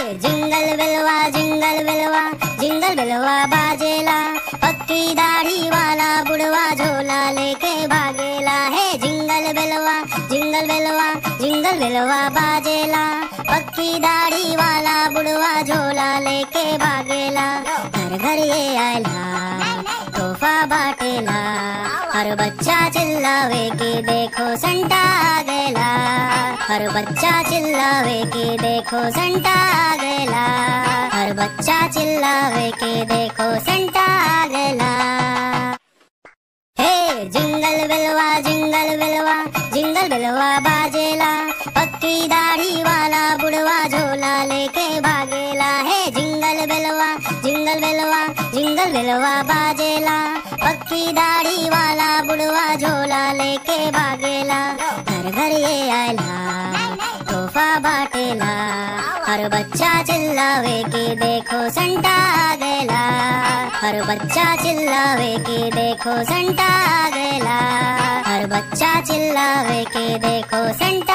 jingle बिलवा jingle बिलवा jingle बिलवा बाजेला पक्की दाढ़ी वाला बुढ़वा झोला लेके भागेला है जिंगल बिलवा जिंगल बिलवा जिंगल बिलवा बाजेला पक्की दाढ़ी वाला बुढ़वा झोला लेके भागेला घर घर ये आयला तोहफा बाटेला हर बच्चा चिल्लावे कि देखो संता आ गएला हर बच्चा चिल्लावे कि देखो संता आ गएला हर बच्चा चिल्लावे कि देखो संता आ गएला हे जिंगल बिलवा जिंगल बिलवा जिंगल बिलवा बाजेला पक्की दाढ़ी वाला बुढ़वा झोला लेके भागेला है जिंगल बिलवा जिंगल बिलवा जिंगल बिलवा बाजेला पक्की दाढ़ी वाला बुढ़वा झोला लेके भागेला घर घर ये आयला तोहफा बाटेला हर बच्चा चिल्लावे कि देखो संता आ गएला हर बच्चा चिल्लावे कि देखो संता आ गएला हर बच्चा चिल्लावे कि देखो संता